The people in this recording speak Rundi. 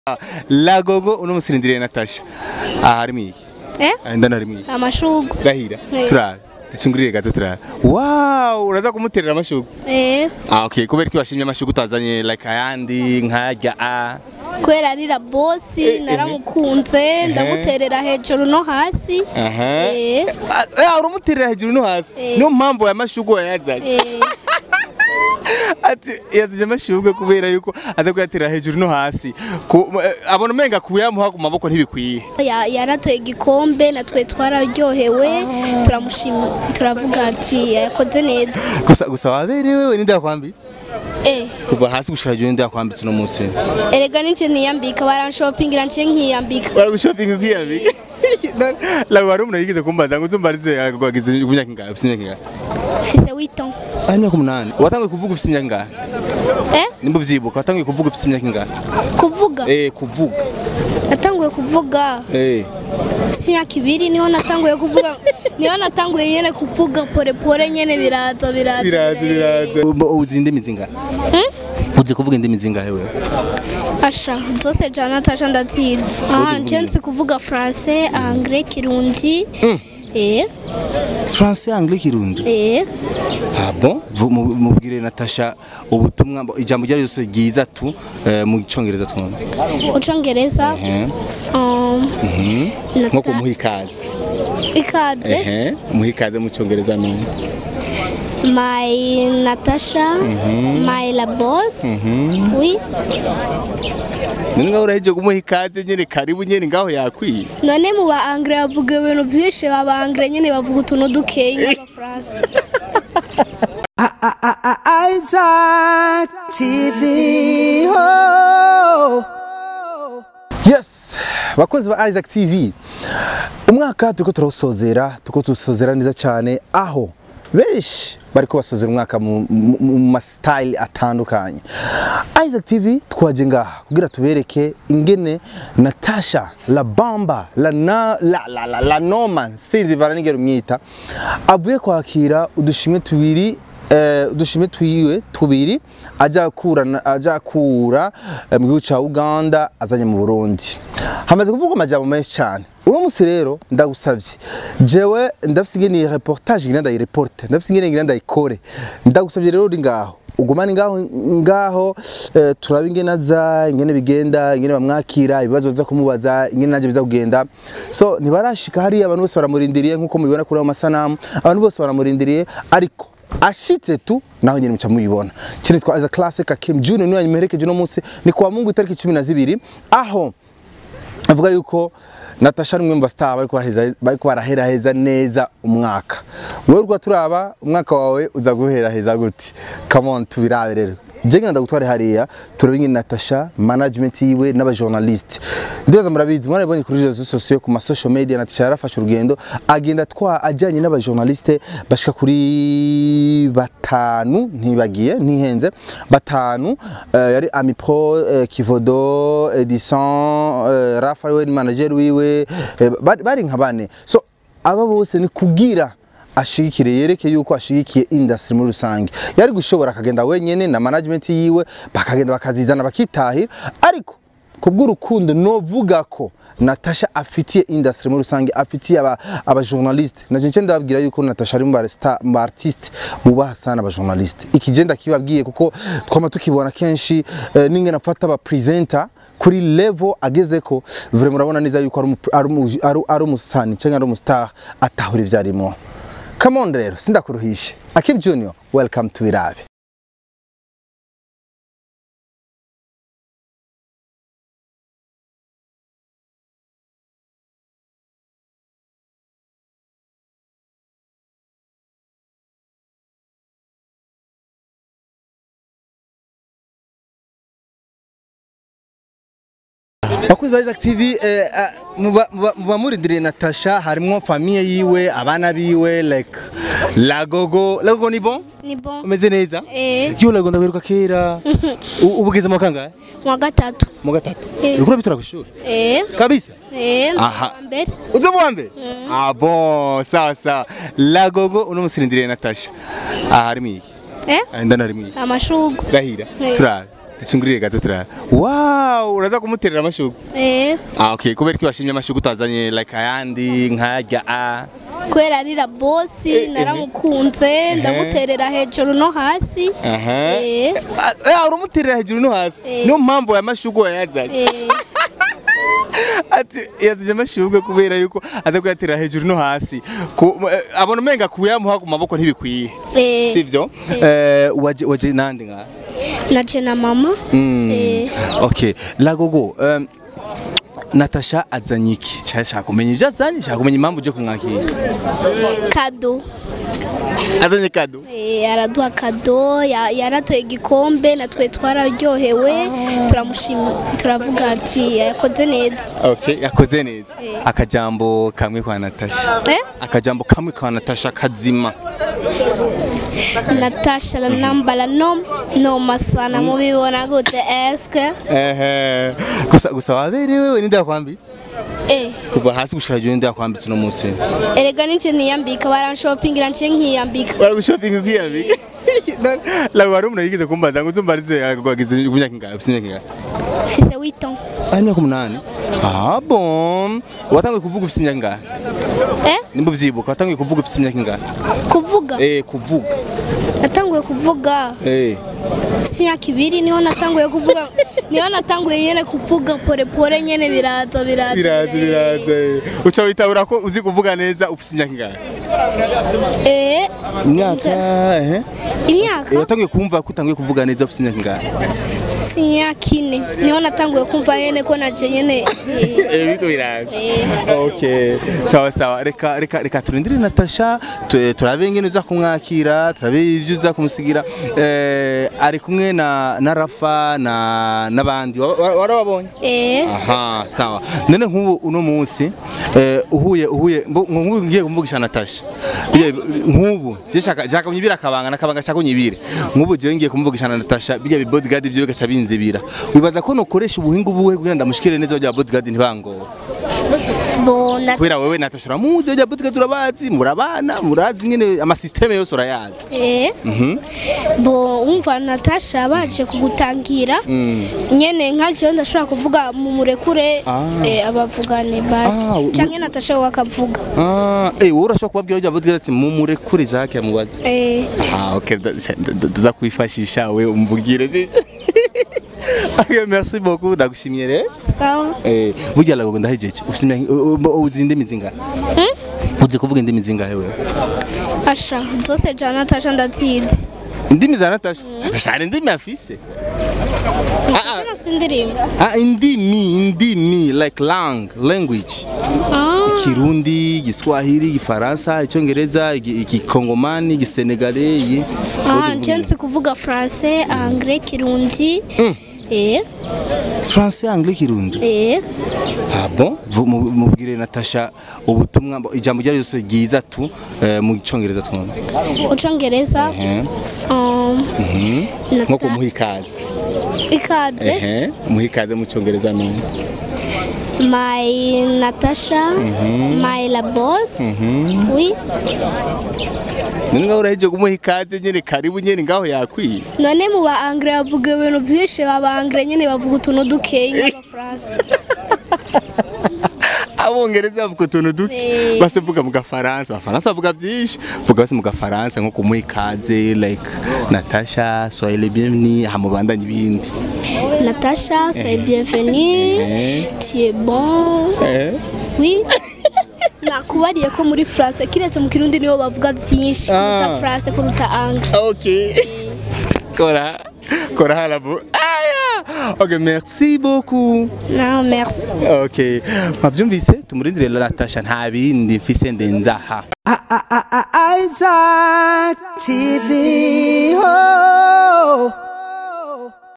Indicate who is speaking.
Speaker 1: Lagogo uno musirindiriye Natasha. Aha harimo iki?
Speaker 2: Eh?
Speaker 1: Ah, Ndana harimo iki?
Speaker 2: Amashugwe.
Speaker 1: Gahira.
Speaker 2: Eh.
Speaker 1: Turabe. Ducungurire gato turabe. Wow, uraza kumuterera amashugwe.
Speaker 2: Eh.
Speaker 1: Ah, okay. Kubera ko washimye amashugwe utazanye like ayandi nkajya a.
Speaker 2: Kubera ari la bosi naramukunze ndamuterera hejuru no hasi.
Speaker 1: Aha.
Speaker 2: Eh.
Speaker 1: Ah, uramuterera hejuru no hasi.
Speaker 2: Eh.
Speaker 1: Niyo mpamvu aya mashugwe wayazanye.
Speaker 2: Eh.
Speaker 1: ati yazanye amashugwe kubera yuko aza kuyatera hejuru no hasi Ku- eh, abona umenga kuyamuha ku maboko ntibikwiye
Speaker 2: Ya- yaratoye igikombe natwe twararyohewe turamushima turavuga ati yakoze neza
Speaker 1: gusa gusa waberewe we ninde yakwambitse
Speaker 2: eh
Speaker 1: kuva hasi gushika hejuru ninde yakwambitse uno munsi
Speaker 2: erega nje niyambika baranshopingira nje nkiyambika
Speaker 1: baragushopinga ukiyambika lawe wari umuntu yigeze kumbaza ngo uzumbarize wagize imyaka ingahe ufite imyaka ingahe
Speaker 2: fise witon
Speaker 1: ah imyaka umunani watanguye kuvuga ufite imyaka ingahe
Speaker 2: eh
Speaker 1: nimba uvyibuka watanguye kuvuga ufite imyaka ingahe
Speaker 2: kuvuga
Speaker 1: eh kuvuga
Speaker 2: natanguye kuvuga
Speaker 1: eh
Speaker 2: fise imyaka ibiri niho natanguye kuvuga niho natanguye nyene kuvuga pore pore nyene biraza biraza
Speaker 1: biraza biraza Ubu- uzi indimi zingahe
Speaker 2: Hmm?
Speaker 1: uzi kuvuga indimi zingahe wewe
Speaker 2: asha zose ja natasha ndazizi aha nje nzi kuvuga français anglais kirundi eh
Speaker 1: français anglais kirundi
Speaker 2: eh
Speaker 1: Ah bon Vu- mu- mubwire Natasha ubutumwa mbo- ijambo ryari ryose ryiza tu eh, mu cyongereza twumva
Speaker 2: ucongereza
Speaker 1: Eh,
Speaker 2: um,
Speaker 1: nko
Speaker 2: nata-
Speaker 1: kumuha ikaze
Speaker 2: ikaze
Speaker 1: ehe umuha ikaze mu cyongereza no
Speaker 2: my natasha my la boss oui
Speaker 1: none ngaho uraheje kumuha ikaze nyene karibu nyene ngaho yakwiye
Speaker 2: none mu ba anglais bavuga ibintu byinshi aba anglais nyene bavuga utuntu dukeyi nk'abafaransa
Speaker 3: Isaac TV. Oh.
Speaker 4: yes bakozi ba isaac tv umwaka turiko turawusozera turiko tuwusozera neza cyane aho benshi bariko basozera umwaka mu mu- mu masitayili atandukanye isaac tv twaje ngaha kugira tubereke ingene natasha la bamba la, na, la, la, la, la noman sinzi bivana n'ingero umwita avuye kwakira udushimwe tubiri eh, udushimwe twiwe tubiri aja kura aja kura eh, mu gihugu ca Uganda azanye mu Burundi hamaze kuvuga amajambo menshi cyane uno musi rero ndagusavye jewe ndafise ingene reportage ngenda ndayireporte ndafise ingene ngenda ndayikore ndagusavye rero uri ngaho ugumane ngaho ngaho eh, turabe ingene aza ingene bigenda ingene bamwakira ibibazo baza kumubaza ingene naje biza kugenda so ntibarashika hariya abantu bose baramurindiriye nkuko mubibona kuri ayo masanamu abantu bose baramurindiriye ariko ashitse tu naho nyine muca mubibona kino twa as a classic Kim Junior niwe yanyemerekeje no munsi ni kwa Mungu itariki 12 aho avuga yuko Natasha ni umwe mu bastar bariko baheza bariko baraheraheza neza umwaka wewe urwa turaba umwaka wawe uza guheraheza gute come on tubirabe rero je ngenda gutware hariya turabe ingene Natasha management yiwe n'aba journalist ndibaza murabizi mwarabonye kuri réseaux sociaux ku ma social media Natasha yarafashe urugendo agenda twa ajanye n'aba journaliste bashika kuri batanu ntibagiye ntihenze batanu eh, yari Ami Pro eh, Kivodo Edison eh, Rafa we ni manager wiwe eh, bari bari nka bane so aba bose ni kugira ashigikire yereke yuko ashigikiye industry muri rusange yari gushobora akagenda wenyene na management yiwe bakagenda bakazizana bakitahira ariko kubw'urukundo novuga ko Natasha afitiye industry muri rusange afitiye aba, aba journaliste naje nce ndababwira yuko Natasha ari mu ba star- mu ba artiste bubaha sana aba journaliste iki je ndakibabwiye kuko twama tukibona kenshi eh, n'ingene afata aba presenter kuri level ageze ko vraiment urabona neza yuko ari umu- ari umu- ari- ari umusani cyangwa ari umustar atahura ivyo arimo come on rero sindakuruhishe Akim Junior welcome to Birabe bakuzi ba Isaac TV eh, ah, muba- muba muba murindiriye Natasha harimwo famille yiwe abana biwe like
Speaker 1: Lagogo Lagogo ni bon
Speaker 2: ni bon
Speaker 1: umeze neza
Speaker 2: eh
Speaker 1: yo Lagogo ndaberuka kera U- ubugeze mu kangahe
Speaker 2: mu wa gatatu
Speaker 1: mu gatatu
Speaker 2: Eh.
Speaker 1: uriko bitura kwishuri
Speaker 2: eh
Speaker 1: kabisa
Speaker 2: eh
Speaker 1: Aha.
Speaker 2: wa mbere
Speaker 1: uze mu wa mbere ah bon sawa sawa Lagogo uno musirindiriye Natasha aha harimo iki
Speaker 2: eh
Speaker 1: Ah, ndana harimo iki
Speaker 2: amashugwe
Speaker 1: gahira
Speaker 2: Eh.
Speaker 1: turabe ducungurire gato turara wow uraza kumuterera amashugwe
Speaker 2: eh
Speaker 1: ah okay kubera ko washimye amashugwe utazanye like ayandi nkajya a
Speaker 2: kubera arira bosi naramukunze ndamuterera hejuru no hasi
Speaker 1: aha
Speaker 2: eh
Speaker 1: ah uramuterera hejuru no hasi
Speaker 2: Eh.
Speaker 1: niyo mpamvu aya mashugwe wayazanye
Speaker 2: eh
Speaker 1: ati yazanye amashugwe kubera yuko aza kuyaterera hejuru no hasi Ku- eh, abona umenga kuyamuha ku maboko ntibikwiye
Speaker 2: eh
Speaker 1: sivyo eh waje waje nande nga
Speaker 2: naje na mama eh
Speaker 1: okay lagogo um, Natasha azanye iki cyashaka kumenya ibyo azanye shaka kumenya impamvu uje kumwakira
Speaker 2: kado
Speaker 1: azanye kado
Speaker 2: Eh, araduha kado ya- yaratoye igikombe natwe twararyohewe turamushima turavuga ati yakoze neza
Speaker 1: okay yakoze neza akajambo kamwe kwa Natasha
Speaker 2: eh
Speaker 1: akajambo kamwe kwa Natasha kazima
Speaker 2: natasha la nambala no noma sana mubibona gute eske
Speaker 1: ehe gusa gusa waberewe wewe ninde yakwambitse
Speaker 2: eh
Speaker 1: kuva hasi gushika hejuru ninde yakwambitse uno munsi
Speaker 2: erega nice niyambika baranshoppingira nce nkiyambika
Speaker 1: baragushopinga ukiyambika lawe wari umuntu yigeze kumbaza ngo uzumbarize agwagize imyaka ingahe ufite imyaka ingahe
Speaker 2: fise witon
Speaker 1: ah imyaka umunani ah bon watangiye kuvuga ufite imyaka ingahe
Speaker 2: eh
Speaker 1: nimba uvyibuka watangiye kuvuga ufite imyaka ingahe
Speaker 2: kuvuga
Speaker 1: eh kuvuga
Speaker 2: natanguye kuvuga
Speaker 1: eh
Speaker 2: fise imyaka ibiri niho natanguye kuvuga niho natanguye nyene kuvuga pore pore nyene biraza biraza
Speaker 1: biraza biraza eh. uca witabura ko uzi kuvuga neza ufite imyaka ingahe
Speaker 2: eh
Speaker 1: imyaka eh
Speaker 2: imyaka
Speaker 1: watangiye kumva ko utangiye kuvuga neza ufite imyaka ingahe
Speaker 2: si imyaka ine niho natanguye kumva nyene ko naje nyene eh,
Speaker 1: eh biriko biraza
Speaker 2: eh,
Speaker 1: Okay, sawa sawa reka reka reka turindire Natasha tu- turabe ingene uza kumwakira turabe ivyo uza kumusigira eh ari kumwe na na Rafa na nabandi Wa- wa- warababonye
Speaker 2: eh
Speaker 1: aha sawa none nk'ubu uno munsi eh uhuye uhuye mbo- nk'ubu ngiye kumvugisha Natasha Biye- nk'ubu je shaka shaka kunyibira akabanga nakabanga shaka kunyibire nk'ubu je ngiye kumvugisha na Natasha bijya bi bodyguard byo gacha binzibira wibaza ko nokoresha ubuhinga ubuhe kugira ndamushikire neza bya bodyguard ntibangora
Speaker 2: bo na
Speaker 1: kubera wewe Natasha uramuzi ujya butika turabazi murabana murazi nyine amasysteme yose urayazi
Speaker 2: eh bo umva Natasha baje kugutangira nyene nkaje ndashobora kuvuga mu murekure
Speaker 1: Ah.
Speaker 2: eh, abavugane basi
Speaker 1: Ah, u-
Speaker 2: canke Natasha we akavuga
Speaker 1: ah eh wowe urashobora kubabwira ujya butika ati mumurekure zake amubaze
Speaker 2: eh
Speaker 1: ah okay ndaza kwifashisha we umbugire si Okay, merci beaucoup ndagushimiye rero
Speaker 2: sawa
Speaker 1: eh burya lago ndahejeje ufite imyaka u- u- uzi indimi zingahe uzi kuvuga indimi zingahe wewe
Speaker 2: asha zose ja Natasha ndazizi
Speaker 1: indimi za Natasha Natasha hari indimi afise
Speaker 2: Natasha nafise indirimbo
Speaker 1: ah indimi indimi like lang language
Speaker 2: ah
Speaker 1: Kirundi, Giswahili, Gifaransa, Icyongereza, Igi- Igikongomani, Igisenegale, iyi.
Speaker 2: ah nje nzi kuvuga français anglais kirundi eh
Speaker 1: Français, Anglais, Kirundi.
Speaker 2: eh
Speaker 1: Ah bon? Vu- mu- Mubwire Natasha ubutumwa mbo- ijambo ryari ryose ryiza tu eh, mu Cyongereza twumva.
Speaker 2: ucongereza
Speaker 1: Eh.
Speaker 2: um
Speaker 1: Nko
Speaker 2: Nata-
Speaker 1: kumuha ikaze.
Speaker 2: ikaze
Speaker 1: Eh, muha ikaze mu Cyongereza none.
Speaker 2: my Natasha my la boss oui
Speaker 1: None ngaho uraheje kumuha ikaze nyene karibu nyene ngaho yakwiye.
Speaker 2: none mu ba anglais bavuga ibintu byinshi aba anglais nyine bavuga utuntu dukeyi nk'abafaransa
Speaker 1: abongereza bavuga utuntu duke
Speaker 2: Eh.
Speaker 1: base vuga mu gafaransa abafaransa bavuga byinshi vuga base mu gafaransa nko kumuha ikaze like natasha soyez le bienvenue hamubandanye ibindi
Speaker 2: Natasha c'est bienvenue
Speaker 1: Eh.
Speaker 2: tu es bon oui nakubariye ko muri France kiretse mu kirundi nibo bavuga byinshi kuruta
Speaker 1: Ah.
Speaker 2: France kuruta anglais
Speaker 1: ok kora kora halabu aya ok merci beaucoup
Speaker 2: non merci
Speaker 1: ok mwabyumvise tumurindire natasha nta bindi mfise ndenzaha
Speaker 3: Isaac TV. Oh.